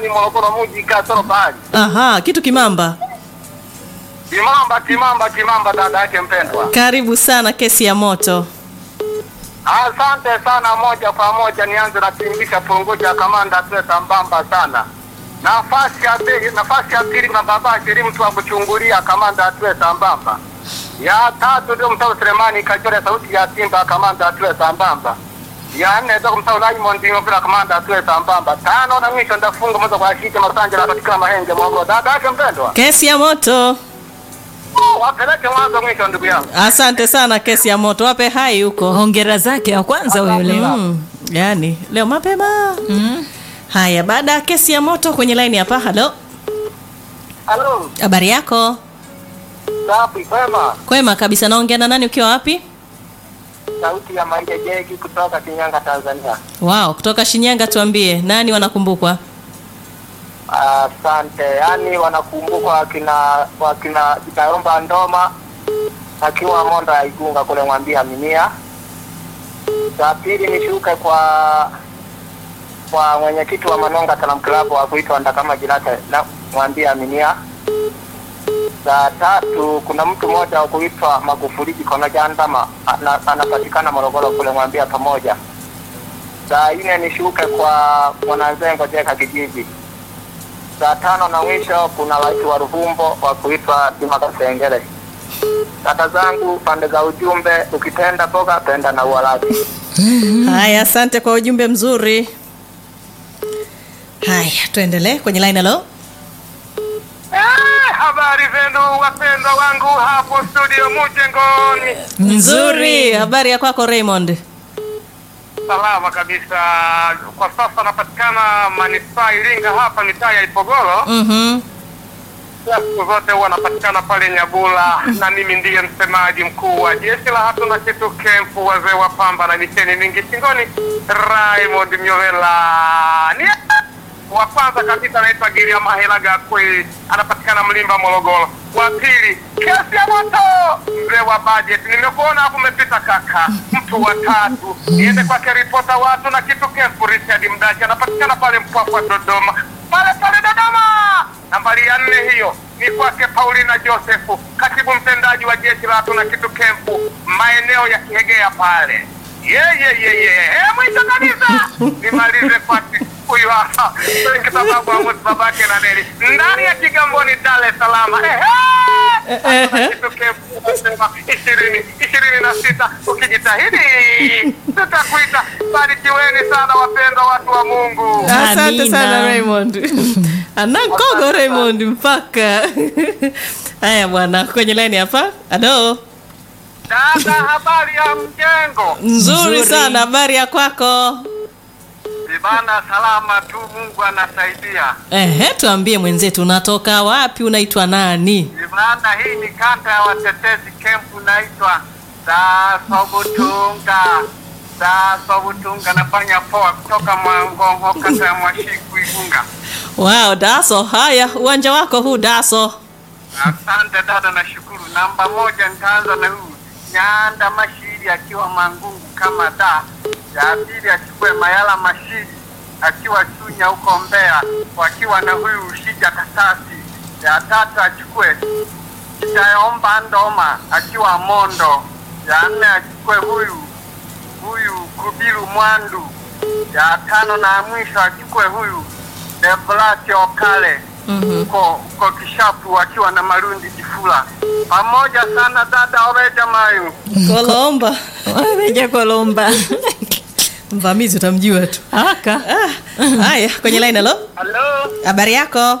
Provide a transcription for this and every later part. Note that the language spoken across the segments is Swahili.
Selemani Morogoro mji kasoro bahari. Aha, kitu kimamba. Kimamba kimamba kimamba dada yake mpendwa. Karibu sana kesi ya moto. Asante sana moja kwa moja nianze na tingisha punguja kamanda tuwe sambamba sana. Nafasi ya pili nafasi ya pili na baba shiri mtu wa kuchungulia kamanda tuwe sambamba. Ya tatu ndio mtao Selemani kachora sauti ya Simba kamanda tuwe sambamba. Ya nne ndio mtao Raymond ndio bila kamanda tuwe sambamba. Tano na mwisho ndafunga moja kwa shite masanja na katika mahenge mwangu. Dada yake mpendwa. Kesi ya moto. Wapeleke mwanzo mwisho ndugu yangu. Asante sana kesi ya moto. Wape hai huko. hongera zake ya kwanza huyo leo Mm, yani leo mapema. mm. Haya, baada ya kesi ya moto kwenye line hapa. Halo, Halo, habari yako? safi kwema. Kwema kabisa. Naongea na nani ukiwa wapi? Sauti ya Maija Jeki kutoka Shinyanga, Tanzania. Wow, kutoka Shinyanga. Tuambie nani wanakumbukwa? Asante. Yaani wanakumbukwa wakina wakina Kitaomba Ndoma akiwa Mondo ya Igunga kule Mwambia Minia. Za pili nishuke kwa kwa mwenyekiti wa Manonga Salam Club wa kuitwa Ndakama Jirata na Mwambia Minia. Za tatu kuna mtu mmoja wa kuitwa Magufuli Jikono Jandama ana, anapatikana Morogoro kule Mwambia pamoja. Saa nne nishuke kwa Mwananzengo Jeka kijiji. Saa tano na mwisho kuna rais wa Ruhumbo wa kuitwa Juma Kasengere. Kaka zangu pande za ujumbe, ukipenda boga penda na uwalaji. Haya, asante kwa ujumbe mzuri. Haya, tuendelee kwenye line. Halo, Eh, habari zenu wapendwa wangu hapo studio Mujengoni. nzuri. Habari ya kwako Raymond? Salama kabisa. Kwa sasa napatikana manispaa Iringa hapa mitaa ya Ipogoro. Mhm. siku zote huwa anapatikana pale Nyabula, na mimi ndiye msemaji mkuu wa jeshi la hatuna kitu kempu, wazee wa pamba na misheni mingi shingoni, Raymond Myovela ni wa kwanza kabisa anaitwa Giria Mahelaga kwe anapatikana Mlimba Morogoro. Wa pili kesi ya moto, mzee wa budget, nimekuona hapo umepita kaka. Mtu wa tatu niende kwake ripota watu na kitu kempu, Richard Mdachi anapatikana pale Mpwapwa Dodoma, pale pale Dodoma. Nambari ya nne hiyo ni kwake Paulina Josefu, katibu mtendaji wa jeshi la hatuna kitu kempu maeneo ya Kihegea pale. Yeyeyeye, mwisho kabisa nimalize kwake huyu hapa Frank sababu Amos babake na Neli ndani ya Kigamboni, Dar es Salaam. Ehe, hatuna kitu kempu nasema ishirini ishirini na sita ukijitahidi tutakuita. Barikiweni sana wapendwa watu wa Mungu. Asante Amina. sana Raymond. Anakogo Raymond mpaka. Haya bwana, kwenye line hapa. Halo. Dada, habari ya mjengo? Nzuri Nzuri. sana, habari ya kwako? Ibana salama tu, Mungu anasaidia. Ehe, tuambie mwenzetu, unatoka wapi? Unaitwa nani? Ibana, hii ni kata ya watetezi kempu, naitwa Dasobutunga. Dasobutunga, nafanya poa kutoka Mwangongo, kata ya Mwashiku, Igunga. Wow, Daso. Haya, uwanja wako huu Daso. Asante dada, nashukuru. Namba moja nitaanza na huyu Nyanda Mashiri akiwa Mangungu kama da. Ya pili achukue Mayala Mashiri akiwa Chunya huko Mbeya, wakiwa na huyu Ushija Kasasi. Ya tatu achukue Itaomba Ndoma akiwa Mondo. Ya nne achukue huyu huyu Kubiru Mwandu. Ya tano na mwisho achukue huyu Deblasi Okale huko huko Kishapu wakiwa na Marundi Jifula. Pamoja sana dada Oreja Mayu. Kolomba. wameja kolomba Mvamizi utamjua tu. aka Ah, haya, kwenye line halo. Halo, Habari yako?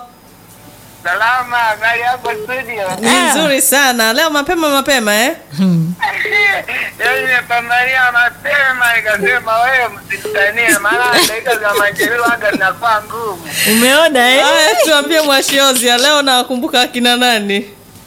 salama, habari yako studio? Ni nzuri sana. Leo mapema mapema eh? Leo nimepambania mapema nikasema wewe msitanie, maana dakika za majeruhi waga zinakuwa ngumu. umeona eh? Haya, tuambie Mwashiozia, leo nawakumbuka akina nani?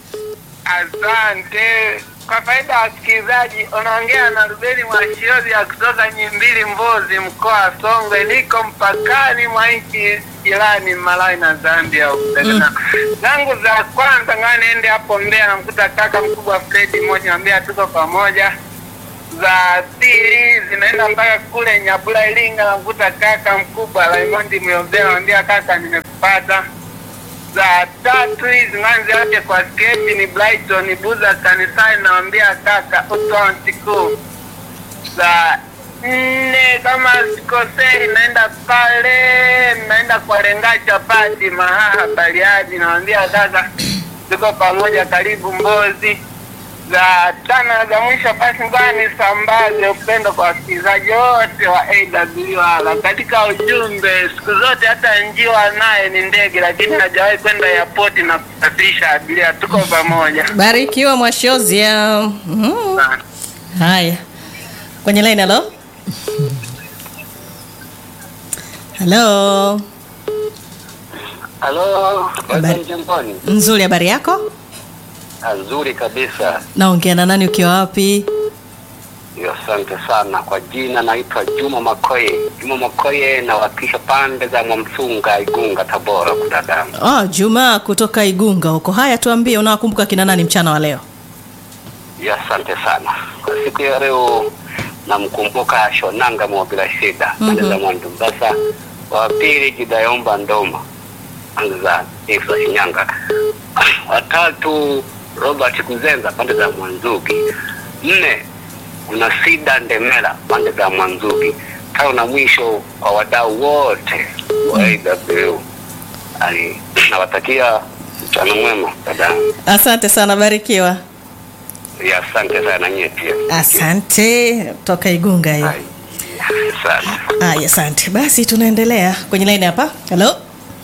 Asante. Kwa faida ya wasikilizaji, unaongea na Rubeni Mwashiozi ya kutoka Nyimbili, Mbozi, mkoa wa Songwe. Niko mpakani mwa nchi jirani Malawi na Zambia. Mm. zangu za kwanza ngaa niende hapo Mbeya, namkuta kaka mkubwa Fredi mmoja, ambia tuko pamoja. za pili zinaenda mpaka kule Nyabula Iringa, namkuta kaka mkubwa Raymond Myombea, naambia kaka, nimekupata. Za tatu hizi zinaanza yote kwa sketi ni Brighton Buza kanisani, naambia kaka utontiku. Za nne kama sikosei, naenda pale, naenda kwa Lenga chapati Mahaha Bariadi, naambia kaka, tuko pamoja, karibu Mbozi za tano za mwisho basi ngoja nisambaze upendo kwa wasikilizaji wote wa AWR katika ujumbe. Siku zote hata njiwa naye ni ndege, lakini hajawahi kwenda airport na kusafirisha abiria. Tuko pamoja. Barikiwa Mwashozia. Mm. Haya, kwenye line. Halo, halo. Halo, Habari. Jamboni. Nzuri, habari yako? Nzuri kabisa. Naongea na nani? Ukiwa wapi? Yo, Asante sana kwa jina, naitwa Juma Makoye. Juma Makoye, nawakilisha pande za Mwamsunga, Igunga, Tabora, kudadamu. Oh, Juma kutoka Igunga huko. Haya, tuambie unawakumbuka kina nani mchana wa leo? Yo, Asante sana kwa siku ya leo. Namkumbuka Shonanga Mwabila Shida pande za Mwandumbasa, wa pili Jidayomba Ndoma pande za Ifu za Shinyanga, watatu Robert Kuzenza pande za Mwanzugi, nne kuna Sida Ndemela pande za Mwanzugi, tano na mwisho kwa wadau wote wa AW. Ali nawatakia mchana mwema dada. Asante sana, barikiwa. Ya, asante sana nyie pia. Asante, toka Igunga hiyo. Hai. Asante. Haya, asante. Basi tunaendelea kwenye line hapa. Halo,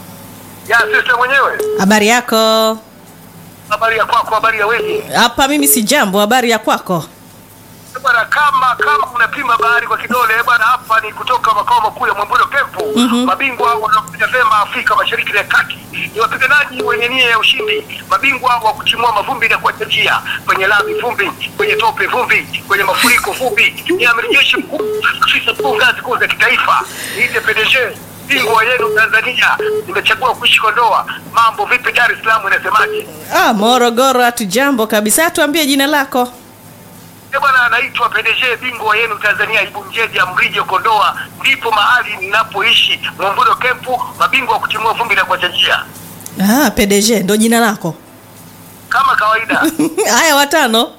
Ya sister mwenyewe, habari yako? habari ya kwako, habari ya wewe Hapa mimi si jambo, habari ya kwako? bwana. Kama kama unapima bahari kwa kidole bwana, hapa ni kutoka makao makuu ya Mwambulo Kempu. Mabingwa wanaopiga vyema Afrika Mashariki na Kati ni wapiganaji wenye nia ya ushindi, mabingwa wa kutimua mavumbi na kuacha njia kwenye lami vumbi, kwenye tope vumbi, kwenye mafuriko vumbi. Ni amiri jeshi mkuu, afisa mkuu ngazi kuu za kitaifa, niite PDG bingwa yenu Tanzania. Nimechagua kuishi Kondoa. Mambo vipi Dar es Salaam, inasemaje? Ah, Morogoro hatu jambo kabisa. Tuambie jina lako. Eh bwana, anaitwa PDG bingwa yenu Tanzania, Ibunjeja Mrijo Kondoa, ndipo mahali ninapoishi Mwambulo Kempu, mabingwa wa kutimua vumbi na kuacha njia Ah, PDG ndo jina lako. kama kawaida. Haya, watano.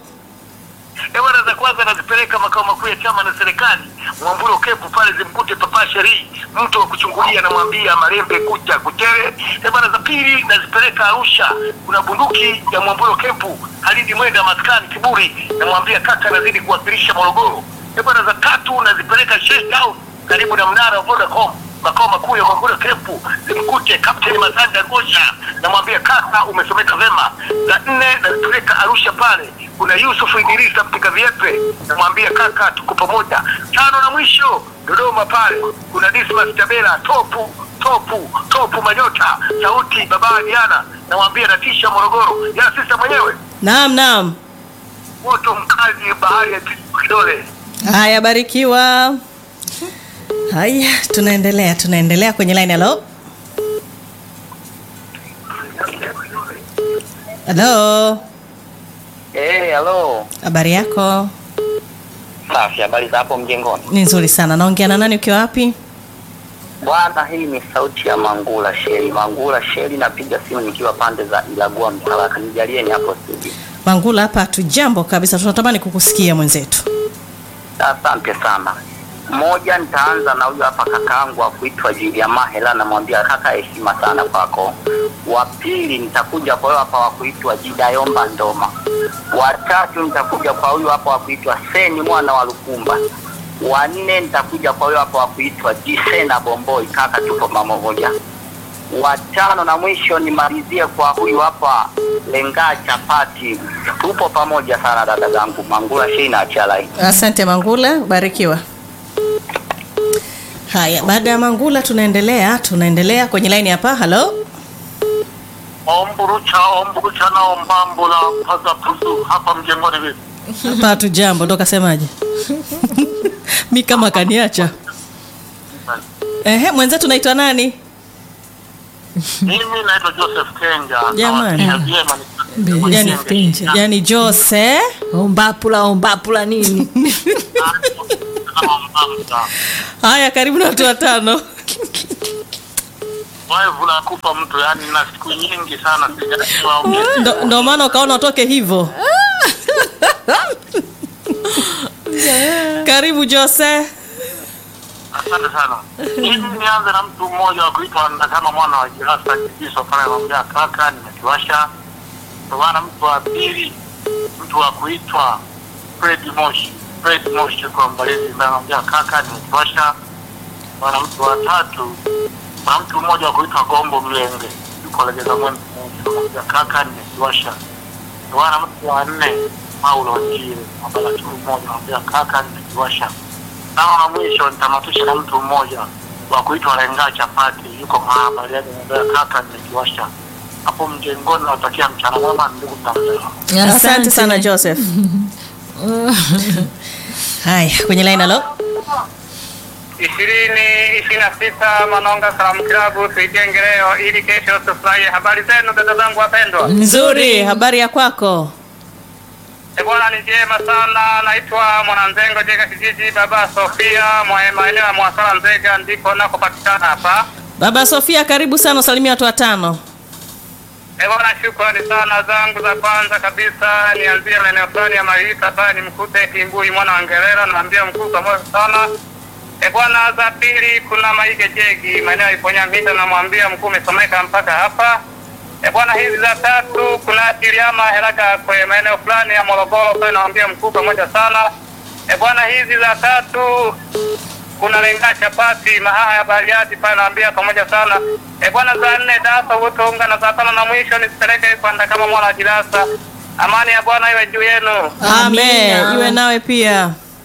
Eh bwana, za kwanza nazipeleka makao makuu ya chama na serikali Mwambulo Kempu, pale zimkute Papa Sheri, mtu wa kuchungulia, namwambia Marembe kucha kutere. Eh bwana, za pili nazipeleka Arusha, kuna bunduki ya Mwambulo Kempu, Halidi Mwenda maskani Kiburi, namwambia kaka, nazidi kuwakilisha Morogoro. Eh bwana, za tatu nazipeleka Sheikh House karibu na mnara wa Vodacom makao makuu ya Mwambulo Kempu, zimkute Kapteni Masanja Ngosha, namwambia kaka, umesomeka vema. Za nne nazipeleka Arusha, pale kuna Yusufu Idrisa mpika viepe, namwambia kaka, tuko pamoja. Tano na mwisho Dodoma, pale kuna Dismas Tabela, topu topu topu manyota, sauti baba Diana, namwambia natisha Morogoro. Ya sisa mwenyewe Naam, naam. moto mkali, bahari ya kidole Haya, barikiwa. Haya, tunaendelea, tunaendelea kwenye line. Halo, halo, Eh, halo. habari yako? Safi, habari za hapo mjengoni? Ni nzuri sana. Naongea na nani? Ukiwa wapi? Bwana, hii ni sauti ya Mangula Sheri. Mangula Sheri, napiga simu nikiwa pande za Ilagua Mtalaka. Nijalieni hapo studio. Mangula hapa hatujambo kabisa, tunatamani kukusikia mwenzetu. Asante sana. Moja, nitaanza na huyu hapa kakaangu wa kuitwa Julia Mahela, namwambia kaka, heshima sana kwako. Wa pili nitakuja kwa huyu hapa wa kuitwa Jidayomba Ndoma. Wa tatu nitakuja kwa huyu hapa wa kuitwa Seni mwana wa Lukumba. Wa nne nitakuja kwa huyu hapa wa kuitwa Jisena Bomboi, kaka, tupo pamoja. Wa tano na mwisho nimalizie kwa huyu hapa Lenga Chapati, tupo pamoja sana dada zangu. Mangula Shei na achia line. Asante Mangula, barikiwa. Haya, baada ya Mangula tunaendelea, tunaendelea kwenye line hapa. Halo, omburucha omburucha na ombambula paza pusu hapa mjengoni vipi? hapa hatujambo, ndo kasemaje? mi kama kaniacha. Ehe, mwenzetu naitwa nani? Mimi naitwa Joseph Kenga. Jamani. Nawatia vyema nikiwa yani, Stinja. yani Jose ombapula ombapula nini haya karibu na watu watano Wivu la kufa mtu, yani na siku nyingi sana sijawaongea. ndo, ndo maana ukaona utoke hivyo karibu Jose Asante sana. Mimi nianze na mtu mmoja wa kuitwa na kama mwana wa Jirasa Kibiso pale anamwambia kaka, nimekiwasha. Kwa maana mtu wa pili, mtu wa kuitwa Fred Moshi, Fred Moshi kwa Mbalizi, ambaye anamwambia kaka, nimekiwasha. Maana mtu wa tatu, na mtu mmoja wa kuitwa Gombo Mlenge, yuko Legeza Mwembe, anamwambia kaka, nimekiwasha. Kwa maana mtu wa nne, Paulo Njire, ambaye tu mmoja, anamwambia kaka, nimekiwasha kama wa mwisho nitamatisha na mtu mmoja wa kuitwa Lenga Chapati, yuko mahaba aliyegombea kaka, nimekiwasha hapo mjengoni. Natakia mchana mwema ndugu mtangazaji. asante sana Joseph haya kwenye line halo ishirini ishirini na sita Manonga Salamu Klabu, tuijenge leo ili kesho tufurahie. Habari zenu dada zangu wapendwa? nzuri habari ya kwako E bwana, ni njema sana. Naitwa Mwananzengo Jega kijiji Baba Sofia mwa maeneo ya Mwasala Nzega, ndiko nakopatikana hapa. baba Sofia karibu sana usalimia watu watano E bwana, shukrani sana. Zangu za kwanza kabisa nianzie maeneo fulani ya Mailisa ambaye ni mkute Kimbui mwana wa Ngerera, naambia mkuu pamoja sana. E bwana, za pili kuna Maige Jegi maeneo ya Iponya Mita, namwambia mkuu umesomeka mpaka hapa. E bwana, hizi za tatu kuna Kiliama Heraga kwe maeneo fulani ya Morogoro, kwa naambia mkuu pamoja sana. E bwana, hizi za tatu kuna lenga chapati mahaa ya bariati pale naambia pamoja sana e bwana za nne dasa utonga na za tano na mwisho nisipeleke kwanda kama mwana wa jirasa amani ya bwana iwe juu yenu amen Amina. iwe nawe pia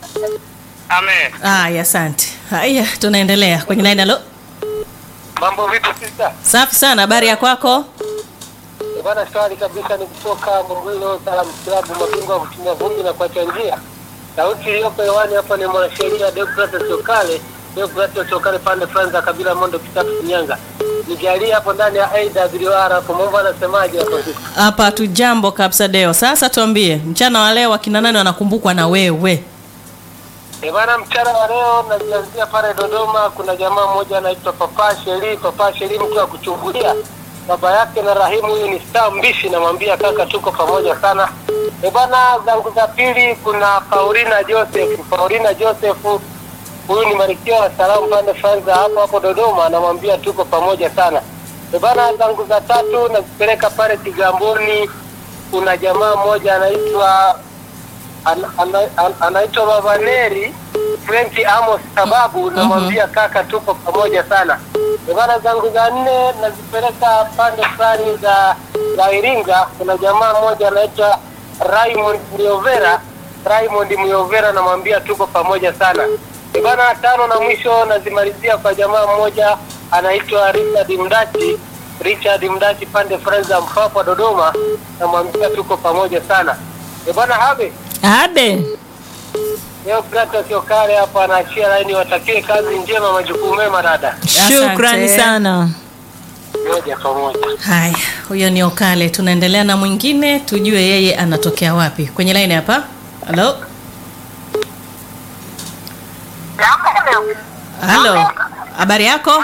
amen haya asante haya tunaendelea kwenye line halo Mambo vipi sista? safi sana habari ya kwako Eh, Bwana swali kabisa ni kutoka Mungwilo Salamu Klabu mabingwa wa kutumia vumbi na kuacha njia. Sauti iliyoko hewani hapa ni mwanasheria Deogratias Chokale, Deogratias Chokale pande fulani za kabila Mondo Kitatu Shinyanga. Nijalie hapo ndani ya AWR hapo mambo anasemaje hapo sisi? hapa tu jambo kabisa deo sasa tuambie mchana wa leo wakina nani wanakumbukwa na wewe Eh, bwana mchana wa leo najianzia pale Dodoma kuna jamaa mmoja anaitwa Papa Sheri, Papa Sheri mtu wa kuchungulia. Baba yake na Rahimu huyu ni star mbishi namwambia kaka tuko pamoja sana. Eh, bwana zangu za pili kuna Paulina Joseph, Paulina Joseph huyu ni Malkia wa Salamu pande Franza hapo hapo Dodoma namwambia tuko pamoja sana. Eh, bwana zangu za tatu nazipeleka pale Kigamboni kuna jamaa mmoja anaitwa ana- ana- ana- anaitwa Baba Neri French Amos sababu namwambia kaka tuko pamoja sana. Ibara zangu za nne nazipeleka pande fulani za za Iringa. Kuna jamaa mmoja anaitwa Raymond Myovera, Raymond Myovera namwambia tuko pamoja sana. Ibara tano na mwisho nazimalizia kwa jamaa mmoja anaitwa Richard Mdachi, Richard Mdachi pande fulani za Mpwapwa Dodoma, namwambia tuko pamoja sana. E bwana Habe, abe leo Gratus Okare hapa anaachia laini, watakie kazi njema, majukumu mema dada. shukrani Asante. sana Moja kwa moja. haya huyo ni okale tunaendelea na mwingine tujue yeye anatokea wapi kwenye line hapa halo halo habari yako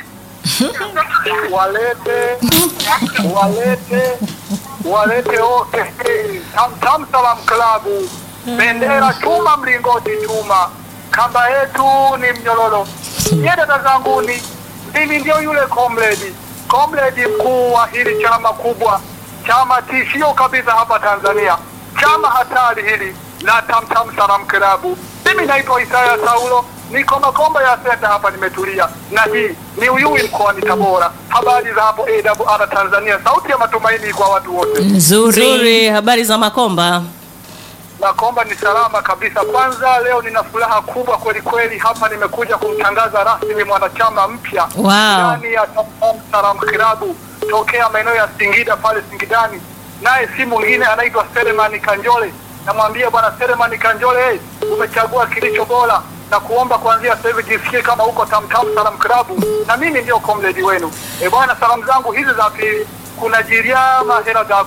walete walete walete wote Tamtam Salam Klabu, bendera chuma, mlingoti chuma, kamba yetu ni mnyororo. Nye dada zanguni, mimi ndio yule comrade comrade mkuu wa hili chama kubwa, chama tishio kabisa hapa Tanzania, chama hatari hili la Tamtam Salam Klabu. Mimi naitwa Isaya Saulo, niko Makomba ya Senta hapa, nimetulia na hii ni Uyui mkoani Tabora. Habari za hapo AWR Tanzania, sauti ya matumaini kwa watu wote. nzuri nzuri habari za makomba Makomba ni salama kabisa. Kwanza leo nina furaha kubwa kweli kweli, hapa nimekuja kumtangaza rasmi mwanachama mpya Wow. ndani ya Tamtam Salam Klabu tokea maeneo ya Singida pale Singidani, naye si mwingine anaitwa Selemani Kanjole. Namwambia bwana Selemani Kanjole, hey, umechagua kilicho bora na kuomba kuanzia sasa hivi jisikie kama uko Tamtam Salam Klabu na mimi ndio comrade wenu. E bwana, salamu zangu hizi za pili kuna Jiriama Hera Gakwe,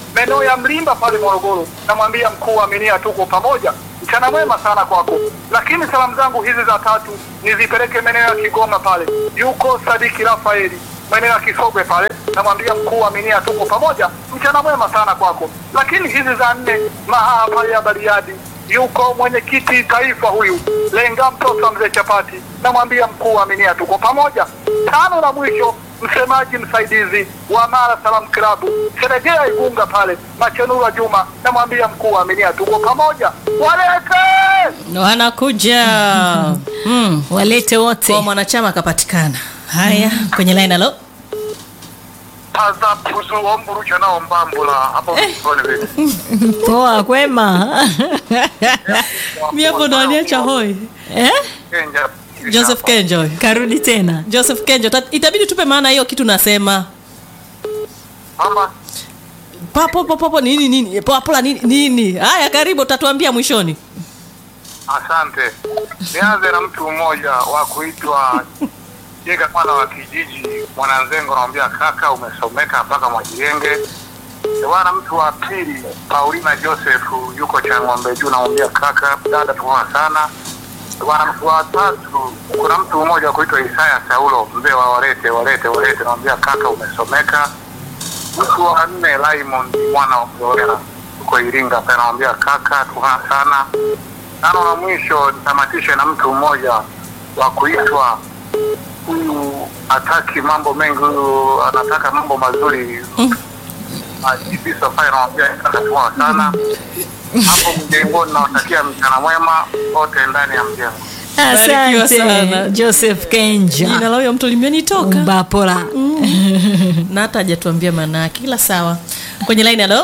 maeneo ya Mlimba pale Morogoro, namwambia mkuu wa Aminia, tuko pamoja, mchana mwema sana kwako. Lakini salamu zangu hizi za tatu nizipeleke maeneo ya Kigoma pale, yuko Sadiki Rafaeli maeneo ya Kisogwe pale, namwambia mkuu wa Aminia, tuko pamoja, mchana mwema sana kwako. Lakini hizi za nne Mahaha pale ya Bariadi, yuko mwenyekiti taifa huyu Lenga mtoto wa mzee Chapati, namwambia mkuu wa Aminia, tuko pamoja. Tano na mwisho msemaji msaidizi wa Mara Salam Klabu Seregea Igunga pale Machenura Juma, namwambia mkuu wa Aminia, tuko pamoja. Walete wanakuja mm. walete wote kwa mwanachama akapatikana haya kwenye line alo paza puzu omburucha nao mbambula hapo msoni vipi? poa kwema mi hapo ndo aniacha hoi eh? Kenja. joseph kenjo karudi tena joseph kenjo ta- itabidi tupe maana hiyo kitu nasema Mama papo popo nini nini papula nini nini haya karibu utatuambia mwishoni Asante. Nianze na mtu mmoja wa kuitwa Jega mwana wa kijiji Mwananzengo, namwambia kaka, umesomeka mpaka Mwajirenge. Bwana, mtu wa pili Paulina Joseph yuko cha ng'ombe juu, namwambia kaka, dada, tuona sana. Bwana, mtu wa tatu kuna mtu mmoja wa kuitwa Isaya Saulo, mzee wa Walete Walete Walete, namwambia kaka, umesomeka. Mtu wa nne Raymond mwana wa Mzorera yuko Iringa, pia namwambia kaka, tuona sana tano na mwisho nitamatishe na mtu mmoja wa kuitwa huyu hataki mambo mengi, huyu anataka mambo mazuri. Ajibiso pale namwambia atatua sana hapo mjengoni. Nawatakia mchana mwema wote ndani ya mjengo. Barikiwa sana. asante joseph kenja jina la huyo mtu limenitoka mbapola na hata hajatuambia maana yake ila sawa kwenye line alo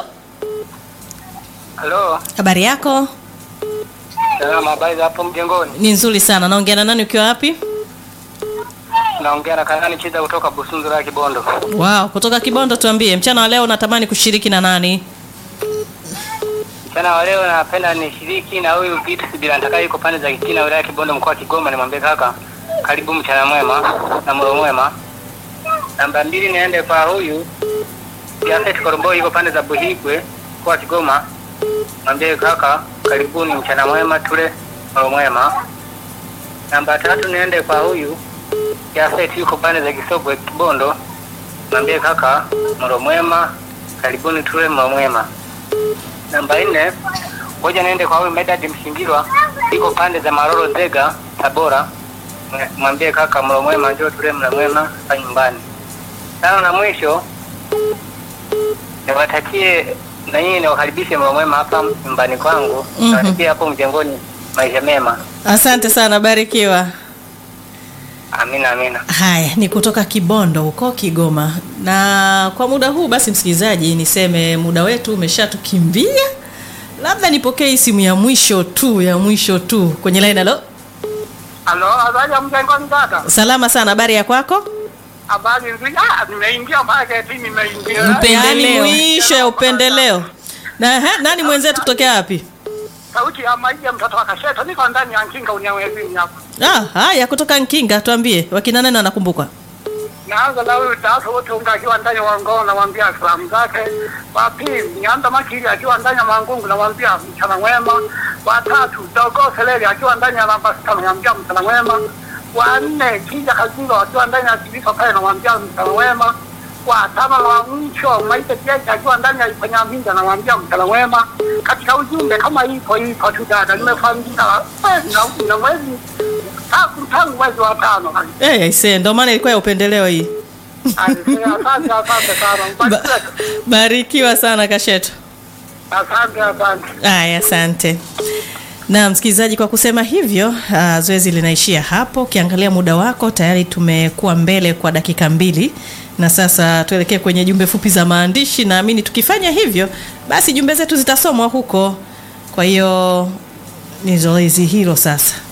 Halo, habari yako salama, habari za hapo mjengoni? ni nzuri sana naongea na nani ukiwa wapi Naongea na Kanani Chiza kutoka Busunzura Kibondo. wow kutoka kibondo tuambie mchana wa leo unatamani kushiriki na nani Mchana wa leo napenda nishiriki na huyu Vitus bila nitaka yuko pande za Kitina wilaya ya Kibondo mkoa wa Kigoma, nimwambie kaka, karibu mchana mwema na mlo mwema. Namba mbili niende kwa huyu Jafet Korombo yuko pande za Buhigwe mkoa wa Kigoma, mwambie kaka, karibuni mchana mwema, tule mlo mwema. Namba tatu niende kwa huyu Jafet yuko pande za Kisogwe Kibondo, mwambie kaka, mlo mwema, karibuni tule mlo mwema. Namba nne, ngoja niende kwa huyu Medad Mshingirwa, iko pande za Maroro Zega, Tabora. Mwe- Mwambie kaka mlo mwema, njoo tule mlo mwema hapa nyumbani. Tano na mwisho, niwatakie na nyinyi niwakaribishe mlo mwema hapa nyumbani kwangu. Mhm. Niwatakie hapo mjengoni maisha mema. asante sana barikiwa Amina, amina. haya ni kutoka kibondo huko kigoma na kwa muda huu basi msikilizaji niseme muda wetu umeshatukimbia labda nipokee hii simu ya mwisho tu ya mwisho tu kwenye line alo Halo, habari ya mjengoni kaka? salama sana habari ya kwako Habari nzuri. Ah, nimeingia market, nimeingia. yaani Upendeleo. mwisho ya upendeleo na he, nani mwenzetu kutokea wapi Sauti ya maija mtoto wa Kasheto, niko ndani ya Nkinga unyawezini hapa. ah, haya kutoka nkinga tuambie wakina nani wanakumbukwa naanza na huyu tatu wote unga akiwa ndani ya Wangoo, namwambia salamu zake. Wa pili Nyanda Makili akiwa ndani ya Mangungu, namwambia mchana mwema. Wa tatu Dogo Seleli akiwa ndani ya namba sita, namwambia mchana mwema. Wa nne Kija Kazingo akiwa ndani ya Kibiko pale, namwambia mchana mwema. Wa tano na wa mwisho Maite Kiaji akiwa ndani ya Ifanya Minda, namwambia mchana mwema. Katika ujumbe kama ipo ipo tu dada, nimefahamika mwezi na- na mwezi tangu tangu mwezi wa tano. hey, aisee ndo maana ilikuwa ya upendeleo hii Asante, asante sana. ba- Mbarikiwe. barikiwa sana kasheto Asante, asante. Aya, asante. Na msikilizaji, kwa kusema hivyo, uh, zoezi linaishia hapo. Ukiangalia muda wako tayari tumekuwa mbele kwa dakika mbili, na sasa tuelekee kwenye jumbe fupi za maandishi. Naamini tukifanya hivyo, basi jumbe zetu zitasomwa huko. Kwa hiyo ni zoezi hilo sasa.